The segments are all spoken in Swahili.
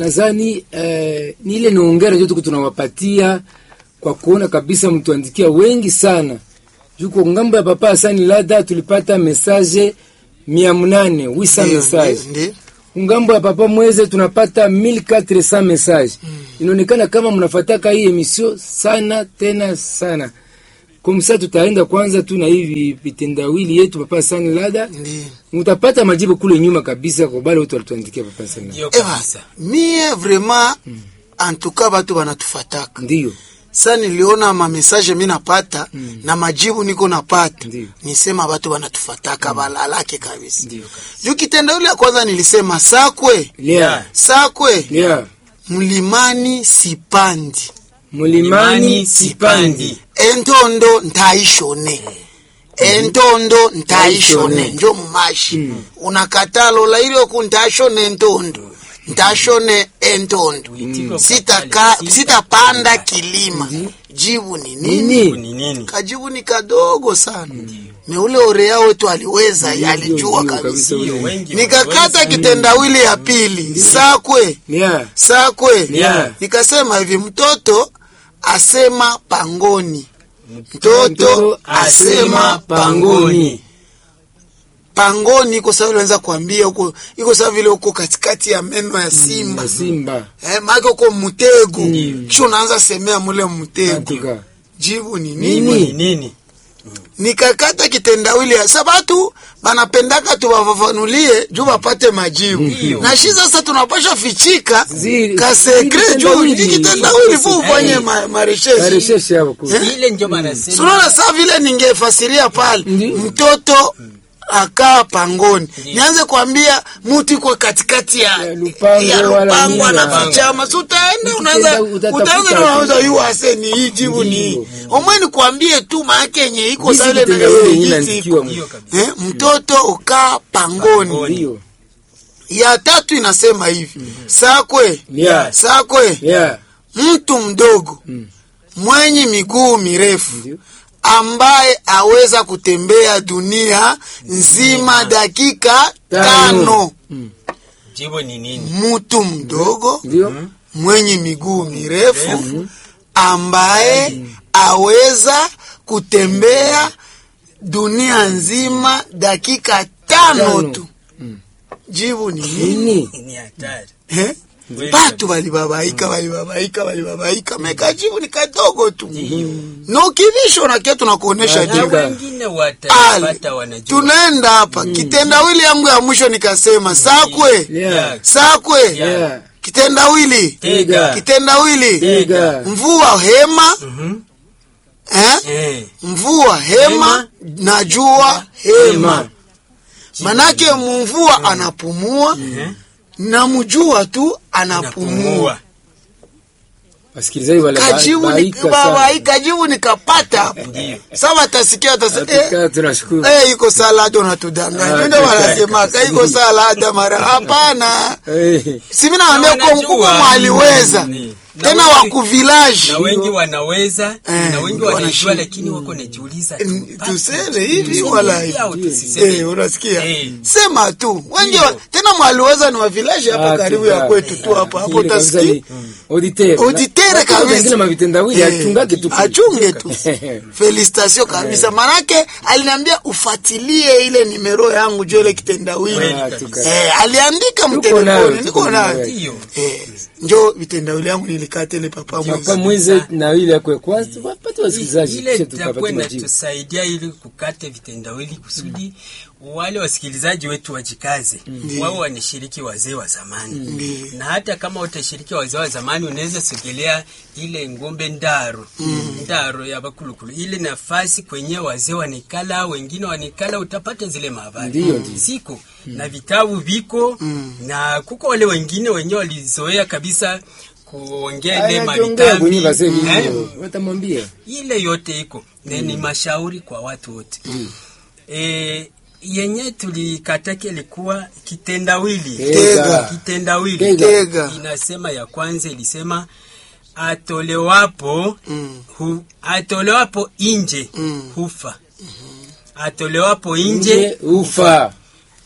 Nadhani eh, ni ile niongera ndio tuko tunawapatia kwa kuona kabisa mtuandikia wengi sana. Juko ngambo ya papa Hasani Lada tulipata message mia mnane wisa Ndio, message. ndio. Ngambo ya papa Mweze tunapata 1400 message. Inaonekana kama mnafataka hii emission sana tena sana. Kumsa tutaenda kwanza tu na hivi vitendawili yetu papa Hasani Lada. Ndio. Mutapata majibu kule nyuma kabisa kwa bale wote walituandikia papa Hasani Lada. Ndio Ewa, kabisa. mie vraiment antuka batu banatufataka Ndio. sa niliona mamesaje mi napata na majibu niko napata Ndiyo. nisema batu banatufataka balalake kabisa Ndio. juu kitendawili ya kwanza nilisema sakwe Lea. sakwe Lea. mlimani sipandi Mulimani sipandi. entondo ntaishone entondo ntaishone Ntaishone. njo mumashi unakatalola ilioku ntashone entondo ntashone entondo Uitiko sitaka kakali, sitapanda kilima jibu ni nini Nini? Ni nini? kajibu ni kadogo sana meule orea wetu aliweza Ndio, alijua ndio, kabisa kabisa. Sio wengi nikakata wanaweza. kitendawili ya pili sakwe Lea. sakwe Yeah. nikasema hivi mtoto asema pangoni mtoto asema pangoni pangoni iko sawa vile naweza kuambia huko iko sawa vile huko katikati ya meno ya simba Na Simba. eh, maake huko mtego kisha unaanza semea mule mtego Atuka. jibu ni nini Nini? Ni nini? nikakata kitendawili ya sabatu banapendaka tuwafafanulie juu bapate majibu Ndiyo. na shi sasa tunapasha fichika Zili- kasekre zili juu kitendawili. ikitendawili fu ufanye Eh. ma- maresheshi Tarehe hapo kule. Ile ndio manasema. sunaona saa vile ningefasiria pale Ndiyo. mtoto akaa pangoni nianze kuambia mutu iko katikati ya Ya lupango ya wala lupango nini, anafichama si utaenda unaanza Ukienda utatafuta utaanza tu. unauza yu ase ni hii jibu ni hii Ndiyo. omwe nikuambie tu maake yenye iko Jinsi saa vile kitendawili yenyewe jinsi inaandikiwa iko. Ndio kabisa. Eh, mtoto ukaa pangoni Pangoni. Ndio. ya tatu inasema hivi sakwe Lea. sakwe Lea. mtu mdogo mwenye miguu mirefu Ndio. ambaye aweza kutembea dunia nzima dakika Tano. tano. Jibu ni nini? Mtu mdogo Ndio. mwenye miguu mirefu ambaye aweza kutembea dunia nzima dakika tano Tano. tu. Jibu ni nini? Nini? Ni hatari. Eh? Kweli Batu balibabaika balibabaika balibabaika mekajibu ni kadogo tu nokibisho nakia tunakuonesha Ah, Na jibu Ndiyo. wengine Ali, watapata wanajua. tunaenda hapa kitendawili yangu ya mwisho nikasema sakwe Lea. sakwe Lea. kitendawili Tega. kitendawili Tega. mvua hema Mhm. eh? Eh. mvua hema Hema. na jua hema Hema. manake mvua anapumua Eh. na mjua tu anapumua Napumua. Wasikilizaji wale kajibu ni- baika baba, sana. hii kajibu nikapata hapo Ndiyo. sasa watasikia watasikia eh, Hakika tunashukuru. eh, iko salada unatudanganya Ah, ndio kaka, wanasemaka iko salada mara hapana Eh. si mimi naambia Na kwa mkubwa wanajua. mwaliweza Mm. Na tena wengi- wa kuvilaji na wengi wanaweza Eh, na wengi wanashinda. wanajua lakini wako najiuliza N- tupate- tuseme hivi tuseme wala hivi hivi. au tusiseme Eh, unasikia Eh. sema tu wengi Ndio. wa, tena mwaliweza ni wa vilaji hapa Ah, karibu tuka. ya kwetu tu hapa hapo Ile kabisa utasikia ni auditeur. auditere Watu kabisa wengine mavitendawili Eh, achungage tu. achunge tu felicitation kabisa manake aliniambia ufuatilie ile nimero yangu juu ile kitendawili Kweli Ah, kabisa. tuka. eh, aliandika nayo, mtelefoni tuko niko nayo nayo. Ndiyo. eh, njo vitendawili yangu nilikata ile papa Papa mwezi Mwize na ile yako ya kwanza wapate wasikilizaji ile kisha itakuwa tukapata majibu. inatusaidia ili kukate vitendawili kusudi wale wasikilizaji wetu wajikaze wao wanashiriki wazee wa zamani Ndiyo. na hata kama utashiriki wazee wa zamani unaweza sogelea ile ngombe ndaro ndaro ya bakulukulu ile nafasi kwenye wazee wanikala wengine wanikala utapata zile mahabari Ndiyo, ndiyo. siko na vitabu viko na kuko wale wengine wenyewe walizoea kabisa kuongea ile Aya, jiongea kwenye mavitambi wazee eh? hivyo. Watamwambia. ile yote iko na ni mashauri kwa watu wote e, yenye tulikataki ilikuwa kitendawili Tega. kitendawili Tega. Tega. inasema ya kwanza ilisema atolewapo Mm. hu, atolewapo inje Mm. hufa atolewapo Nje inje ufa.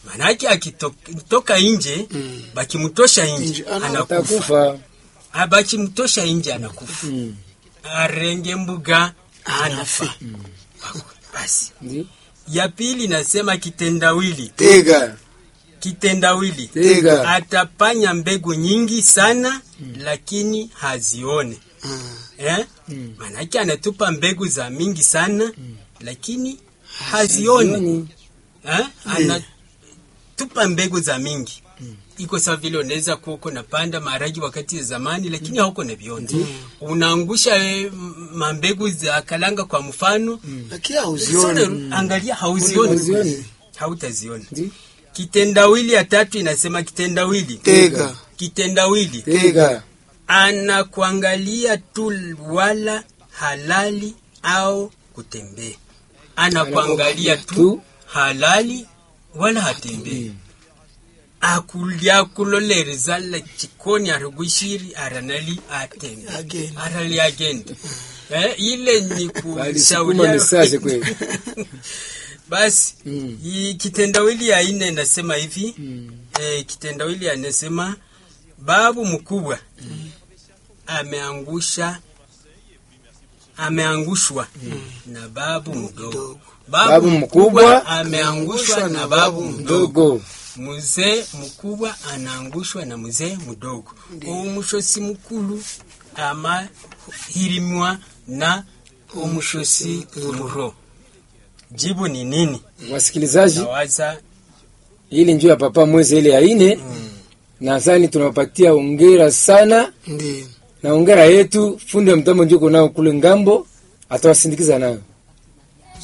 manake akitoka nje Mm. bakimtosha nje Nje, ana- anakufa atakufa Ah, bakimtosha nje anakufa Mm. arenge mbuga Anafi. anafa basi Ndi? ya pili nasema kitendawili tega kitendawili tega atapanya mbegu nyingi sana lakini hazione Mm. eh? Mm. manake anatupa mbegu za mingi sana lakini hazioni Hazioni. eh? anatupa mbegu za mingi iko sawa vile unaweza kuwa uko napanda maharagi wakati ya zamani lakini hauko na vionzi unaangusha eh, m- mambegu za kalanga kwa mfano lakini hauzioni Sasa angalia hauzioni Hauzioni. hautaziona Ndi? kitendawili ya tatu inasema kitendawili tega kitendawili tega anakuangalia tu wala halali au kutembea anakuangalia tu Tu. halali wala hatembei akulya kulolereza la chikoni arigushiri aranali atembe Agenda. arali agenda eh, ile ni Walisukuma misase kushauri kweli. basi Mm. hii kitendawili ya ine nasema hivi Mm. eh, kitendawili anasema babu mkubwa ameangusha ameangushwa na babu mdogo Mdogo. Babu mkubwa ameangushwa na babu mdogo Dogo. mzee mkubwa anaangushwa na mzee mdogo omushosi mukulu amahirimwa na omushosi muro jibu ni nini Wasikilizaji, nawaza ili njoo ya papa mwezi ile ya ine nadhani tunawapatia ongera sana ndi na ongera yetu fundi wa mtambo njuko nao kule ngambo atawasindikiza nayo